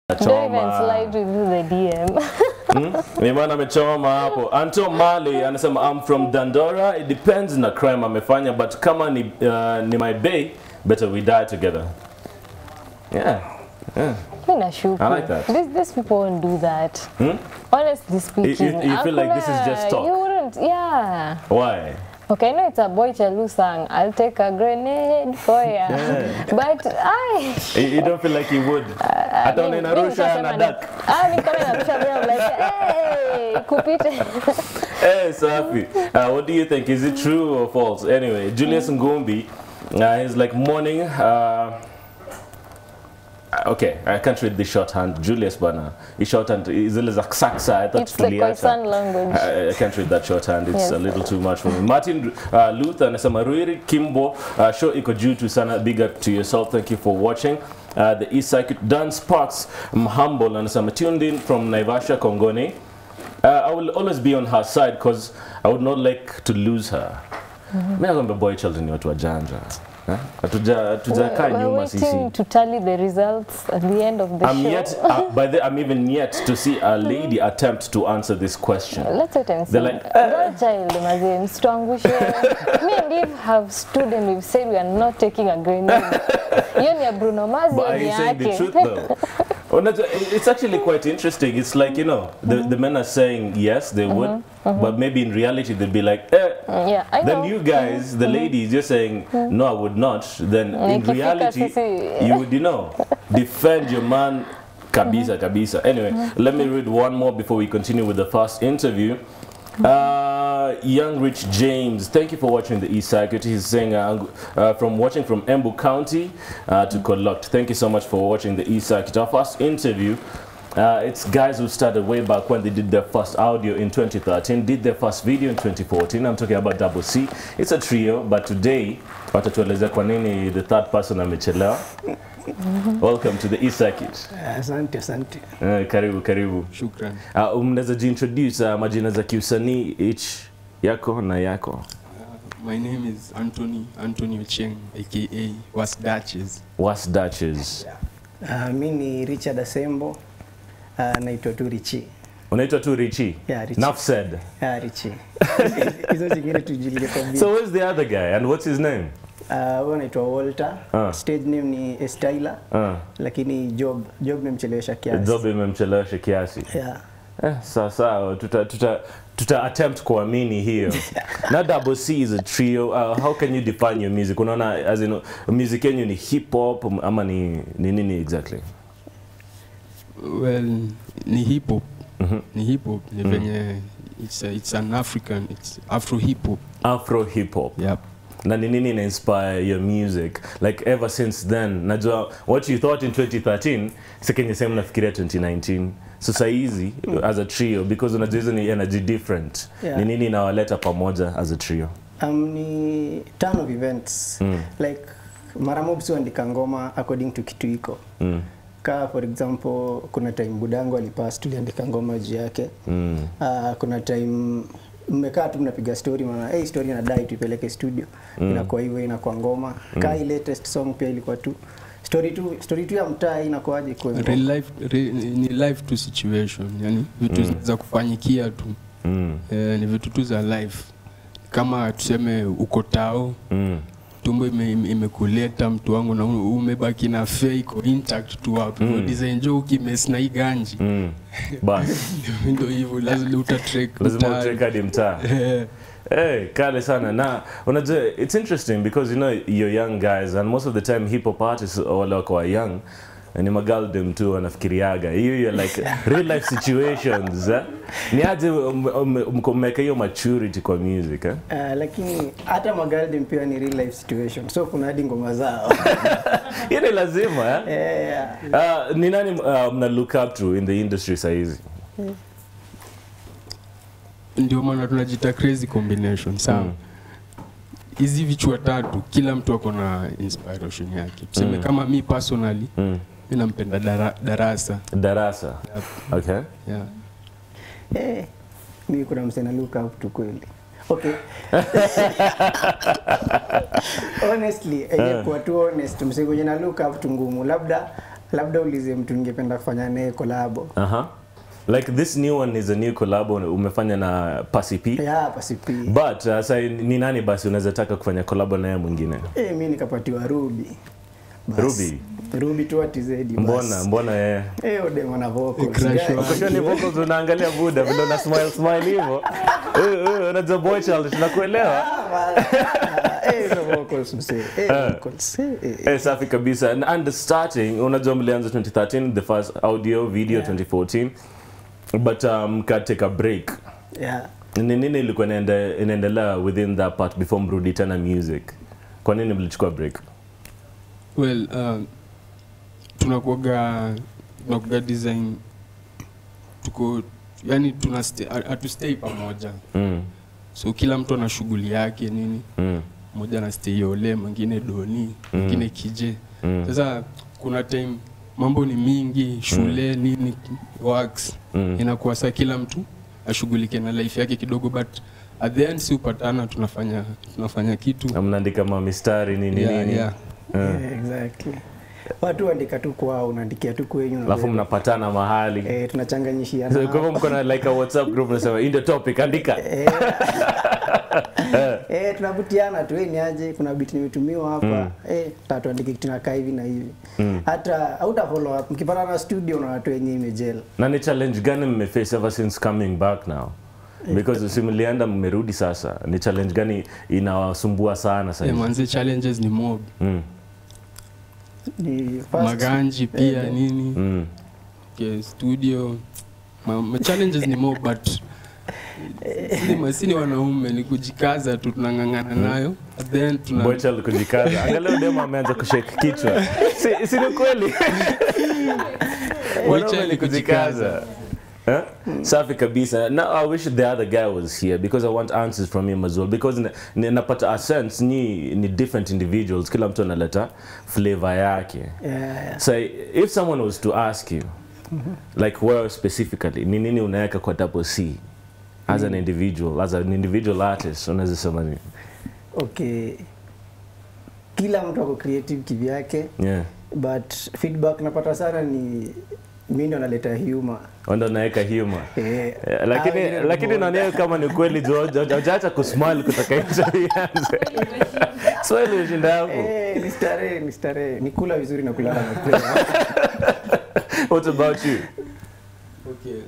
Don't even Choma. slide within the DM. Ni maana amechoma hapo. Anto Mali anasema I'm from Dandora. It depends na crime amefanya but kama ni, uh, ni my bay better we die together. Yeah. Yeah. Mi nashuku. I like that. These, these people won't do that. Honestly speaking. you feel like this is just hakuna- talk? You wouldn't, yeah. Why? Okay, I know it's a boy Chalu song. I'll take a grenade for ya. Yeah. But I You, you don't feel like you would. Hata mimi- unaenda mimi Arusha nishasema na ni- duck. Ah, mi kama inarusha vile I'm like, hey, kupite. Hey, Safi. Uh, what do you think? Is it true or false? Anyway, Julius Ngumbi, uh, he's like morning. Uh, okay, I can't read the shorthand. Julius Bana. His shorthand is a little saksa. I thought It's the tuliacha. Khoisan language. I, I can't read that shorthand. It's Yes. a little too much for me. Martin uh, Luther anasema Ruiri Kimbo, uh, show iko juu tu sana. Big up to yourself. Thank you for watching. Uh, the East Circuit Dan Sparks Mhumble anasema tuned in from Naivasha Kongoni. Uh, I will always be on her side because I would not like to lose her. Mimi nakwambia boy child ni watu wajanja. Eh? Hatuja hatujakaa We're nyuma sisi. waiting to tally the results at the end of the I'm show. yet, uh, by the, I'm even yet to see a lady attempt to answer this question. Let's wait and see. They're like, Girl child, mazee, msituangushe. Me and Eve have stood and we've said we are not taking a grenade. Hiyo ni ya Bruno Mars, But hiyo are ni you saying the yake. truth though? Unajua, It's actually quite interesting. It's like, you know, the, the men are saying yes, they would, but maybe in reality they'd be like, eh. Yeah, I know. Then you guys, the ladies, you're saying, no, I would not. Then in Ikifika reality, sisi- you would, you know, defend your man kabisa kabisa. Anyway, let me read one more before we continue with the first interview. Uh, young Rich James, thank you for watching the East Circuit. He's saying uh, uh, from watching from Embu County uh, to Collect. Thank you so much for watching the East Circuit. Our first interview. Uh, it's guys who started way back when they did their first audio in 2013, did their first video in 2014. I'm talking about Double C. It's a trio, but today watatuelezea kwa nini the third person amechelewa. Welcome to the East Circuit. Asante, asante. Uh, karibu karibu. Shukran. Uh, mnaweza jiintroduce uh, majina za kiusanii each yako na yako. Uh, my name is Anthony Anthony Ocheng aka Was Duchess. Was Duchess. Uh, mi ni Richard Asembo uh, naitwa tu Richi. Unaitwa tu Richie. Yeah, Richie. Enough said. Ah, Richi. Hizo zingine tujilie kwa bia. So where's the other guy and what's his name? Uh, huyo anaitwa Walter. Ah. Stage name ni Styler. Uh, Lakini job job nimemchelewesha kiasi. Job imemchelewesha kiasi. Yeah. Eh, sawa sawa tuta, tuta, tuta attempt kuamini hiyo. na Double C is a trio. Uh, how can you define your music? Unaona as in music yenu ni hip hop ama ni ni nini exactly? Well, ni hip hop. Ni hip hop. Ni venye it's a, it's an African it's Afro hip hop. Afro hip hop. Yep. na ni nini ina inspire your music like ever since then najua what you thought in 2013 sekenye sehemu nafikiria 2019 so sahizi as a trio because unajua hizo ni energy different Yeah. ni nini inawaleta pamoja as a trio Um, ni turn of events. Mm. Like mara mob si huandika ngoma according to kitu iko. mm. Ka for example kuna time budangu alipass tuliandika ngoma juu yake. Mm. Uh, kuna time mmekaa tu mnapiga story mnaona hey, story inadai tuipeleke studio mm. inakuwa hivyo inakuwa ngoma mm. kaa hii latest song pia ilikuwa tu story tu story tu ya mtaa inakuwaje kwa Real life re, ni life to situation. Yani vitu za kufanyikia tu. Mm. Eh, ni vitu tu za life. Kama tuseme uko tao Mm. tumbo ime- ime- imekuleta mtu wangu na u- umebaki na fea iko intact tu hapo mm. design jo ukimes na hii ganji Mm. bas ndio hivyo lazima utatrek lazima utrek hadi mtaa Eh, Hey, kale sana na unajua it's interesting because you know you're young guys and most of the time hip hop artists wale wako wa young ni magaldem tu wanafikiriaga hiyo hiyo like real life situations eh? ni aje um- um- mko mmeweka hiyo maturity kwa music eh? Uh, lakini hata magaldem pia ni real life situation so kuna hadi ngoma zao hiyo ni lazima eh? yeah, yeah. Uh, ni nani uh, mna look up to in the industry sahizi ndio maana tunajita crazy combination sawa Mm. hizi vichwa tatu kila mtu ako na inspiration yake tuseme Mm. kama mi personally mm. mi nampenda dara, darasa darasa okay yeah. Eh, mi kuna msena look up tu kweli okay honestly uh. kuwa tu honest mse kwenye na look up tu ngumu labda labda ulize mtu ningependa kufanya naye kolabo Aha. Like this new one is a new collab umefanya na Pasi P. ya pasipi But uh, sasa ni nani basi unaweza taka kufanya collab na yeye mwingine? eh mi nikapatiwa ruby Bas. Ruby? ruby tu atizedi Mbona mbona yeye? eh odem ana vocals Crush Guy, wa- Ukisha ni vocals unaangalia buda vile una smile smile hivyo. Eh eh unajua boy child tunakuelewa. eh hizo vocals msee eh vocals eh, eh Eh, safi kabisa. And, and starting unajua mlianza 2013 the first audio video 2014 but um, ka take a break. yeah Ni nini ilikuwa inaende- inaendelea within that part before mrudi tena music? Kwa nini mlichukua break? well uh, tunakuaga tunakuaga design tuko yani tuna hatustay pamoja Mm. so kila mtu ana shughuli yake nini Mm. mmoja anastay ole mwingine doni mwingine kije Mm. sasa kuna time mambo ni mingi shule nini works Mm. inakuwa saa kila mtu ashughulike na life yake kidogo but at the end si upatana tunafanya tunafanya kitu Na mnaandika mamistari nini yeah, nini yeah. yeah, exactly watu waandika tu kwao unaandikia tu kwenyu na alafu wewe. mnapatana mahali eh tunachanganyishiana So, kwa hivyo mko na like a whatsapp group nasema in the topic andika Eh, tunavutiana tu eh, ni aje kuna bit nimetumiwa hapa eh, tatuandike kitu nakaa hivi na hivi hata hauta follow up mkipatana na studio na watu wenye imejela na ni challenge gani mmeface ever since coming back now because si mlienda mmerudi sasa ni challenge gani inawasumbua sana sasa Yeah, hivi? manze challenges ni mob mm. ni first maganji pia nini Mm. okay, studio ma, ma challenges ni mob but sini masini wanaume ni kujikaza tu tunang'ang'ana nayo at the end tuna Bochel kujikaza angalau demo ameanza kushake kichwa si, si ni kweli Wanaume Bochel ni kujikaza Huh? safi kabisa now i wish the other guy was here because i want answers from him as well because ni- ni- napata a sense ni, ni different individuals kila mtu analeta flavor yake yeah, yeah. so if someone was to ask you like where specifically ni nini unaweka kwa double c as an individual as an individual artist unaweza sema nini okay kila mtu ako creative kivyake yeah but feedback napata sana ni mi ndo naleta humor ndo naweka humor eh, Eh, ah, lakini wengine lakini ni naonea kama ni kweli hujaacha kusmile kutoka interview ianze swali ushinda hapo Eh, ni starehe ni starehe ni kula vizuri na kulala mapema what about you okay.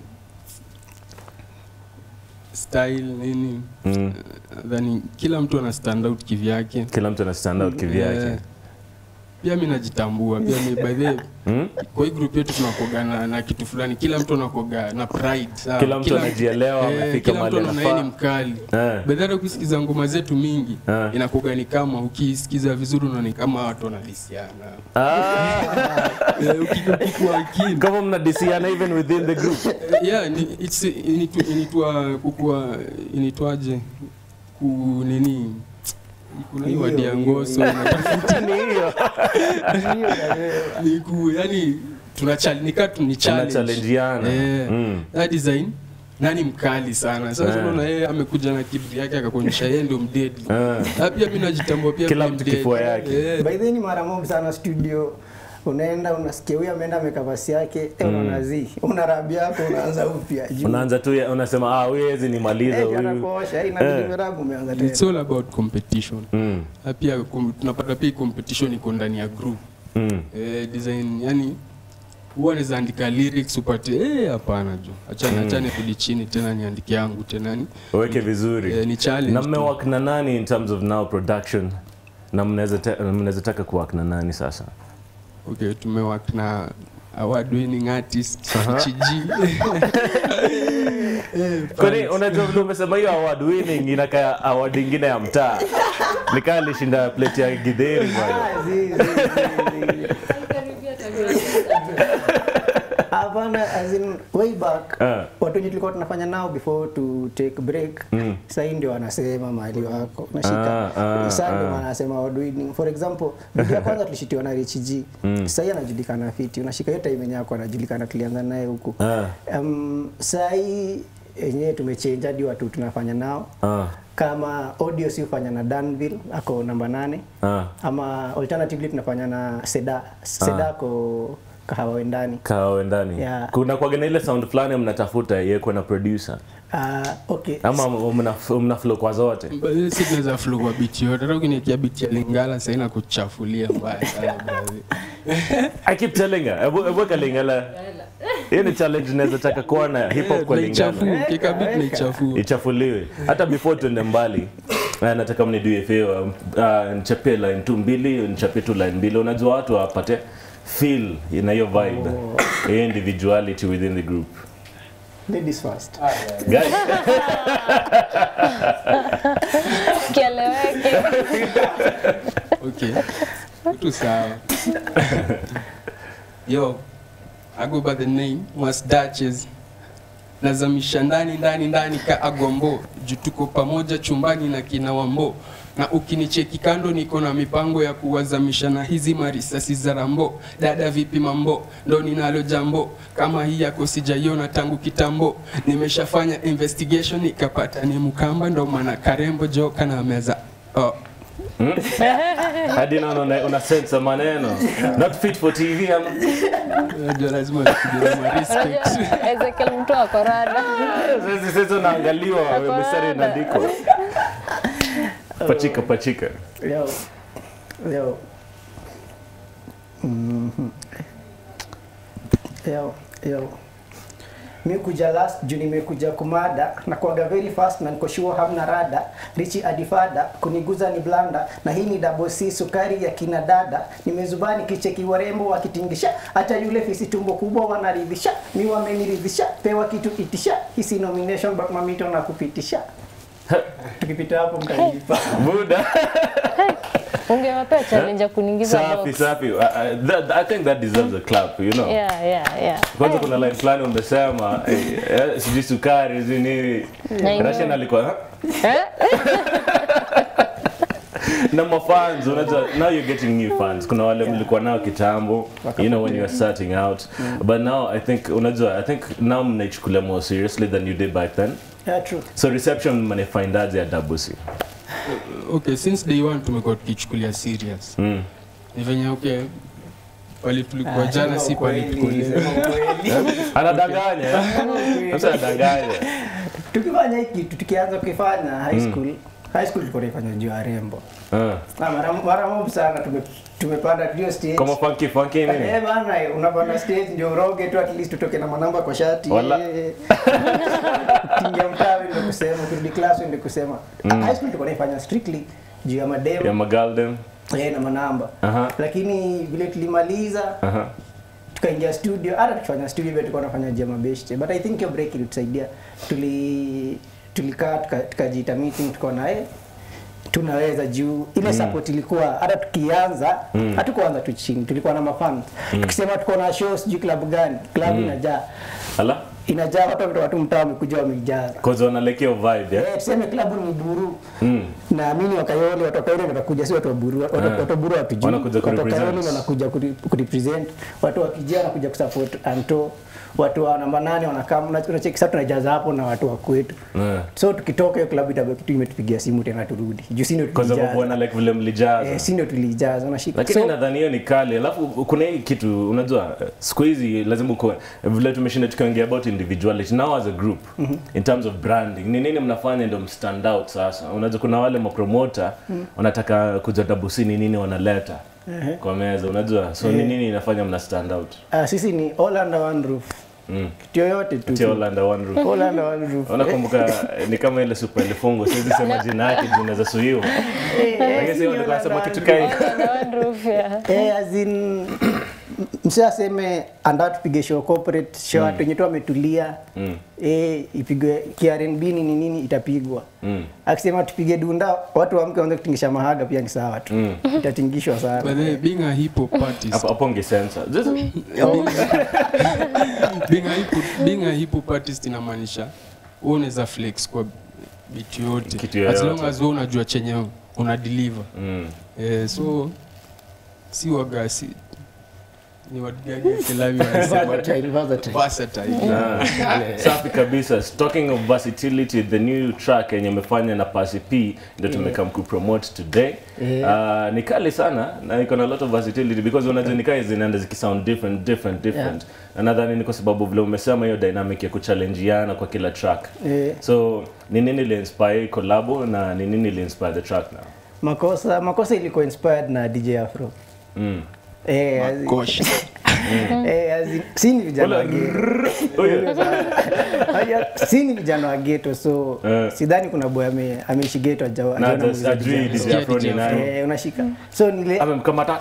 style nini mm. dhani kila mtu ana stand out kivyake kila mtu ana stand out kivyake Eh, pia mi najitambua pia mi by the way, Mm? kwa hii group yetu tunakoga na, na kitu fulani kila mtu anakoga na pride sawa? Kila mtu anajielewa, amefika kila mtu mahali anaona yeye ni anafaa. mkali Eh. bedhara ukisikiza ngoma zetu mingi Eh. inakoga ni kama ukisikiza vizuri unaona ni kama watu wanalisiana Ah, Eh, uki- ukikuwa keen kama mnadisiana even within the group Eh, yeah ni, it's, initu, initwa kukua initwaje ku nini kuna hii Hiyo, wadi ya hiyo, ngoso unatafuta ni hiyo Hiyo naelewa. ni ku yani tuna challenge nika tu ni challenge Tunachallengeana. eh Mm. that design nani mkali sana sasa Eh. unaona yeye amekuja na kibri yake akakuonyesha yeye ndio mdedi Eh. na pia mimi najitambua pia Kila mimi mtu mdedi. kifua yake. Eh, by the way, ni mara mob sana studio unaenda unasikia huyu ameenda amekavasi yake eh, unaona zi una rabi yako unaanza upya juu. unaanza tu ya- unasema ah huyu hezi nimaliza Eh, huyu anakuosha, eh, inabidi Eh. umerabu umeanza it's tena all about competition Mm, na pia kum- tunapata pia hii competition iko ndani ya group mm. eh, design yani huwa naweza andika lyrics upate eh hapana jo achana achane kudi chini tena niandike yangu tena ni weke vizuri eh, ni challenge na tu. mmewak na nani in terms of now production na mnaweza ta- mnaweza taka kuwak na nani sasa okay tumework na award winning artist Chiji Eh, kwani unajua vile umesema hiyo award winning inakaa award ingine ya mtaa nikaa alishinda plate ya gidheri bwana Ah, zi, zi, zi, zi. hapana as in way back Ah. watu wenye tulikuwa tunafanya nao before to take break Mm. sahii ndio wanasema mahali wako nashika Ah, ah, saa ndio ah. wanasema wadwini for example video ya kwanza tulishitiwa na Rich G sahii anajulikana fiti unashika hiyo time yenye yako anajulikana tulianza naye huku Ah, um, sahii yenyewe tumechange hadi watu tunafanya nao ah, kama audio si ufanya na Danville ako namba nane ah. ama alternatively tunafanya na Seda Seda ako kahawa ndani kawe ndani Yeah. kuna kwaga na ile sound fulani mnatafuta yekwe na producer uh, okay ama mna, mna flow kwa zote si tunaweza flow kwa biti yote hata ukiniekea biti ya lingala sahii na kuchafulia mbaya sana baadhi. I keep telling her ebu ebu kalingala hiyo ni challenge naweza taka kuwa na hip hop kwa lingala Naichafua, kika beat naichafua ichafuliwe hata before tuende mbali eh, nataka mnidue favor uh, nichapie line tu mbili nichapie tu line mbili unajua watu wapate feel na hiyo vibe hiyo individuality within the group ladies first guys kieleweke okay tu sawa yo I go by the name was Duchess nazamisha ndani ndani ndani ka agombo juu tuko pamoja chumbani na kina wambo na ukinicheki kando niko na mipango ya kuwazamisha na hizi marisasi za rambo dada vipi mambo ndo ninalo jambo kama hii yako sijaiona tangu kitambo nimeshafanya investigation ikapata ni mkamba ndo maana karembo joka na meza oh. hadi naona una, una sense ya maneno not fit for tv ama Unajua lazima nikuje na respect. Ezekiel mtu ako rada. sasa sasa unaangaliwa Hapana. mistari inaandikwa pachika pachika leo leo Mhm. leo leo mi kuja last juu nimekuja kumada na kuaga very fast na niko sure hamna rada richi adifada kuniguza ni blanda na hii ni double C sukari ya kina dada nimezubani kicheki warembo wakitingisha hata yule fisi tumbo kubwa wanaridhisha mi wameniridhisha pewa kitu itisha hisi nomination but mamito na kupitisha tukipita hapo mtalipa buda Ungewapea challenge ya kuningiza safi box. safi uh, uh, that, i think that deserves a clap you know Yeah, yeah, yeah. kwanza kuna line fulani umesema eh, eh, sijui sukari sijui nini Na Russian alikuwa huh? Eh? na mafans unajua now you're getting new fans kuna wale mlikuwa nao kitambo you know when you were starting out but now i think unajua i think now mnaichukulia more seriously than you did back then yeah, true so reception mnafind ya double c okay since day one tumekuwa tukichukulia serious mm. ni venye okay pale tulikuwa Ah, jana sema si pale ukweli, tuko leo sema ukweli. anadanganya sasa anadanganya tukifanya hii kitu tukianza kukifanya high school high school tulikuwa tunaifanya juu ya rembo Ah. na mara mara mob sana tume, tumepanda hiyo stage kama funky funky nini Eh bana, unapanda stage ndio uroge tu at least utoke na manamba kwa shati. Wala. Eh, Tingia mtawi ndio kusema, kurudi class ndio kusema. High school tulikuwa tunaifanya strictly juu ya madem ya magalden eh, na manamba. Aha. Lakini vile tulimaliza Aha. tukaingia studio hata tukifanya studio vile tulikuwa tunafanya jama best but i think hiyo break ilitusaidia tuli tulikaa tuka- tukajiita meeting tukaona eh tunaweza juu ile support ilikuwa hata tukianza hatukuanza tu chini tulikuwa na mafan tukisema tuko na show sijui club gani club inajaa ala inajaa watu watu mtaa wamekuja wameijaza cause wanalekea vibe yeah? Eh, tuseme klabu ni buru Mm. naamini wakayole watu wakayole watakuja si watu wa buru watu, Ah. watu wa buru watujui Wanakuja watu wa kurepresent. Kayole wanakuja kuri- kurepresent watu wakijia wanakuja kusupport anto watu wa namba nane wanakaa unacheki sasa tunajaza hapo na watu wa kwetu Yeah. so tukitoka hiyo klabu itabaki tu imetupigia simu tena turudi juu si ndio Cause of tulijaza kuona like vile mlijaza eh, si ndio tulijaza unashika lakini so, nadhani hiyo ni kali alafu kuna hii kitu unajua eh, siku hizi lazima ukuwe vile tumeshinda tukiongea about individuality now as a group in terms of branding ni nini mnafanya ndio mstand out sasa unajua kuna wale mapromota wanataka kuja dabusi ni nini wanaleta kwa meza unajua so ni nini inafanya mna stand out ah, sisi ni all under one roof mm. kitu yoyote tu Tia all under one roof all under one roof unakumbuka eh, ni kama ile super ilifungo siwezi sema jina yake jina za suiwa Eh, eh, lakini sisi sio ni walikuwa all wanasema under kitu one kai Under one roof, yeah. Eh, as in msi aseme anda tupige show corporate show watu wenye tu wametulia Mm. eh, ipigwe KRNB nini nini itapigwa Mm. akisema tupige dunda watu waamke waanze kutingisha mahaga pia ni sawa tu Mm. itatingishwa By sana the way, being a hip hop artist, hapo hapo ungesensa Just- being a hip hop, being a hip hop artist inamaanisha wewe unaweza flex kwa beat yote Kitu as long yoyote. as wewe unajua chenye una deliver Mm. eh, so si waga si ni watu gani Kilawi wanasema Versatile, versatile. versatile Ah, safi kabisa talking of versatility the new track yenye umefanya na Pasi P ndio tumekam kupromote today Ah, ni kali sana na iko na lot of versatility because unajua ni kali zinaenda zikisound different different different na nadhani ni kwa sababu vile umesema hiyo dynamic ya kuchallengeana kwa kila track Eh. so ni nini ili inspire hii collabo na ni nini ili inspire the track now makosa makosa ilikuwa inspired na dj afro mm. Eh, as in- Gosh. eh, as in- si ni vijana wa ghetto. oh, yeah. Haya, si ni vijana wa geto so Eh. sidhani kuna boy ame- ameishi geto ajawa- na ajaona just muziki ajui vijana. DJ Afro ni DJ nani Eh, unashika so nile amemkamata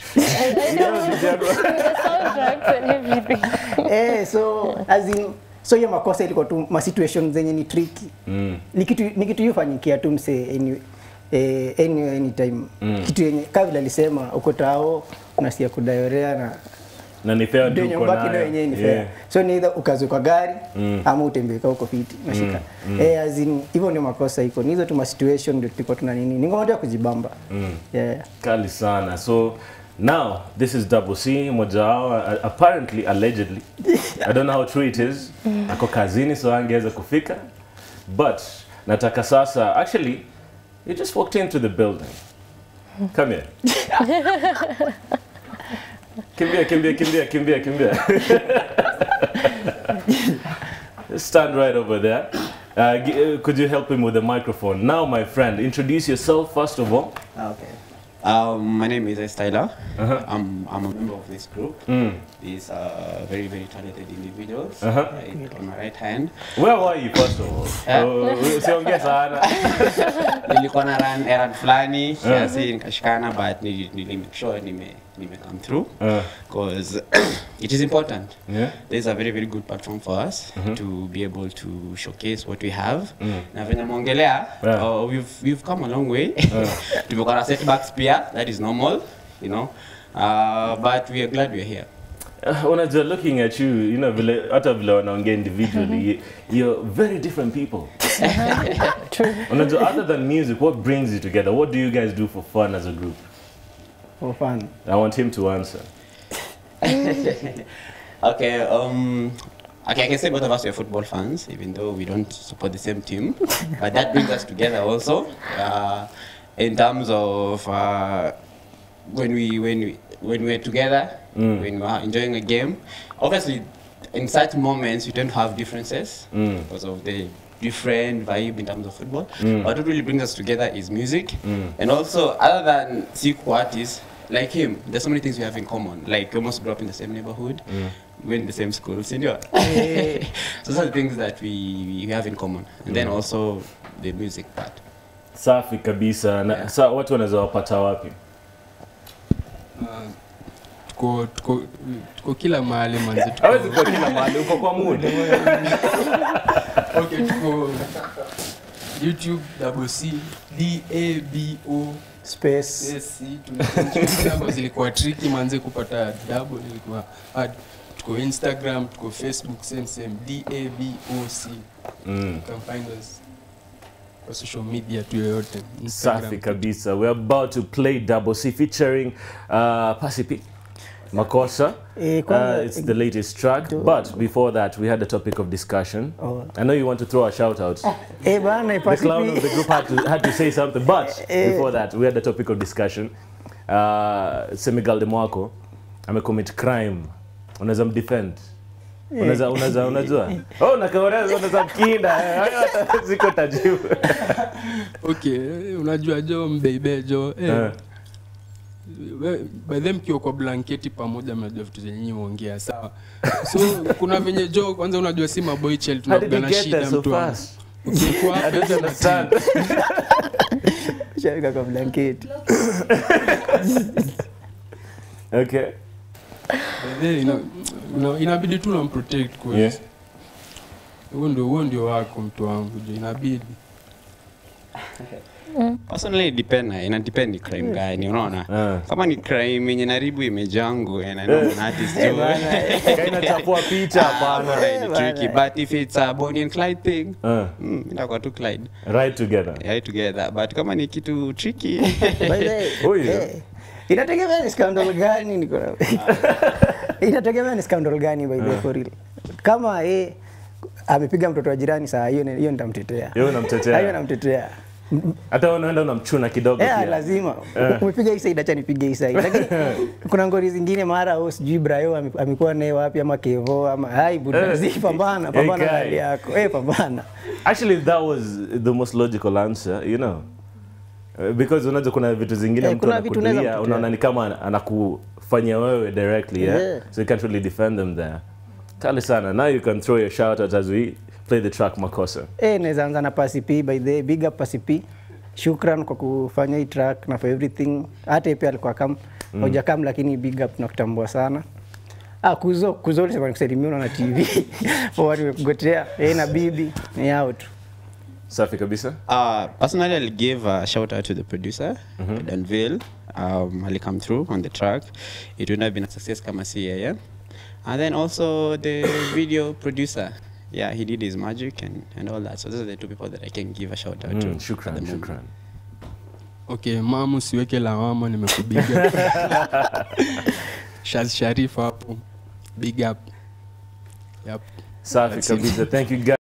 the soundtracks and everything. eh, so as in so hiyo makosa ilikuwa tu ma situation zenye ni tricky Mm. ni kitu ni kitu yufanyikia tu mse any, eh, any, anytime kitu yenye kama vile alisema uko tao unasikia kudayorea na na ni fair ndio tu uko nyumbaki ndio nayo. yenyewe ni Yeah. fair so ni either ukaze kwa gari ama utembee kwa uko fiti nashika eh as in hivyo ndio makosa iko ni hizo tu ma situation ndio tulikuwa tuna nini ni ngoma tu ya kujibamba yeah kali sana so now this is double c moja wao uh, apparently allegedly i don't know how true it is ako kazini so angeweza kufika but nataka sasa actually you just walked into the building come here kimbia kimbia kimbia kimbia kimbia stand right over there uh, gi- uh, could you help him with the microphone now my friend introduce yourself first of all Okay. Um, my name is Styler. I'm, I'm a member of this group. These are very, very talented individuals. Uh-huh. Right on my right hand. Where were you first of all? Oh, Usiongee sana. Nilikuwa na run errand fulani kiasi nikashikana but nili, nili make sure nime, nime come through Uh, because it is important. yeah. There's a very very good platform for us to be able to showcase what we have. Na venye mwongelea, Yeah. uh, we've, we've come a long way. Tumekuwa na setbacks pia, that is normal, you know. Uh, but we are glad we are here. Uh, unajua looking at you, you know, vile hata vile wanaongea individually, you- you're very different people. True. Unajua other than music, what brings you together? What do you guys do for fun as a group? for fun I want him to answer. Okay, um, okay, I can say both of us are football fans, even though we don't support the same team. but that brings us together also. Uh, in terms of uh, when we when we when we're together, when we're enjoying a game. Obviously, in such moments, we don't have differences because of the different vibe in terms of football. But what really brings us together is music, and also other than Siku artists like him, there's so many things we have in common. Like we almost grew up in the same neighborhood, we went in the same school, senior. so those are the things that we, we have in common, and then also the music part. Safi kabisa. Na, sa watu wanaweza wapata wapi? Uh, tuko tuko tuko kila mahali manzi tuko Hawezi kuwa kila mahali, uko kwa mood. okay tuko YouTube double C D A B O space S C tunabo zilikuwa tricky manze kupata double ilikuwa hard tuko Instagram tuko Facebook same same D A B O C Mm. you can find us kwa social media tu yoyote Safi kabisa. We're about to play Double C featuring uh, Pasi P. Makosa. Eh, Uh, kwanza- it's the latest track. But before that, we had a topic of discussion. Oh. I know you want to throw a shout out. eh bana The clown of the ipasi group had to, had to say something. But Eh. before that, we had a topic of discussion. Uh, Semigal de Mwako amecommit crime. Unaweza mdefend. Unaweza unaweza unajua? Oh, unakaoneza unaweza mkinda. Eh, hayo hata Siko tajibu. okay eh, unajua jo mbeibe jo eh, Eh. we- by them mkiwa kwa blanketi pamoja mnajua vitu zenye nyinyi huongea sawa so kuna venye jo kwanza unajua si maboy child How did you tunapigana get shida there so mtu wangu. fast? ukikuwa I hapa don't understand. shavika kwa blanketi Okay. by then, ina- ina- inabidi tu namprotect kwa Yeah. huo ndio huo ndio wako mtu wangu jo inabidi Personally, it depend, na- ina depend ni crime gani, unaona? Ah. Kama ni crime yenye naribu image yangu and I know an artist jo. Kaina chapua picha hapana. Alright, ni tricky. But if it's a Bonnie and Clyde thing, Uh, mm, itakuwa tu Clyde. right together. Yeah, together. But kama ni kitu tricky, By the way, Oh, yeah. eh, inategemea ni scandal gani niko na inategemea ni scandal gani by the way, for real kama eh amepiga mtoto wa jirani saa hiyo hiyo nitamtetea Hiyo unamtetea. hiyo namtetea hata wewe unaenda unamchuna kidogo Eh, pia. lazima umepiga hii side acha nipige hii side lakini kuna ngori zingine mara au sijui Brayo ame- amekuwa naye wapi ama Kevo ama hai buda Eh, zi pambana eh, pambana na guy. hali yako eh pambana Actually, that was the most logical answer, you know. Uh, Because unajua kuna vitu zingine Eh, mtu kuna vitu unaweza anakutulia, mtetea. unaona ni kama ana- anakufanyia wewe directly, yeah? Yeah. So you can't really defend them there. Kali sana. Now you can throw your shout out as we play the track Makosa. eh naweza anza na Pasi P by the way, big up Pasi P shukran kwa kufanya hii track na for everything hata yeye pia alikuwa kam hoja kam lakini big up tunakutambua sana Ah, kuzo kuzo ulisema nikusalimia na TV for what nimekugotea eh na bibi ni hao tu Safi kabisa. Uh, personally, I'll give a shout out to the producer, Danville. Um, Ali come through on the track. It would have been a success, kama si yeye. And then also the video producer. Yeah, he did his magic and, and all that. So those are the two people that I can give a shout out to. Mm, at shukran, the moment. shukran. Okay, mamu siweke lawama, nimekupiga. Shaz Sharif hapo. Big up. Yep. Safi That's it. kabisa. Thank you guys.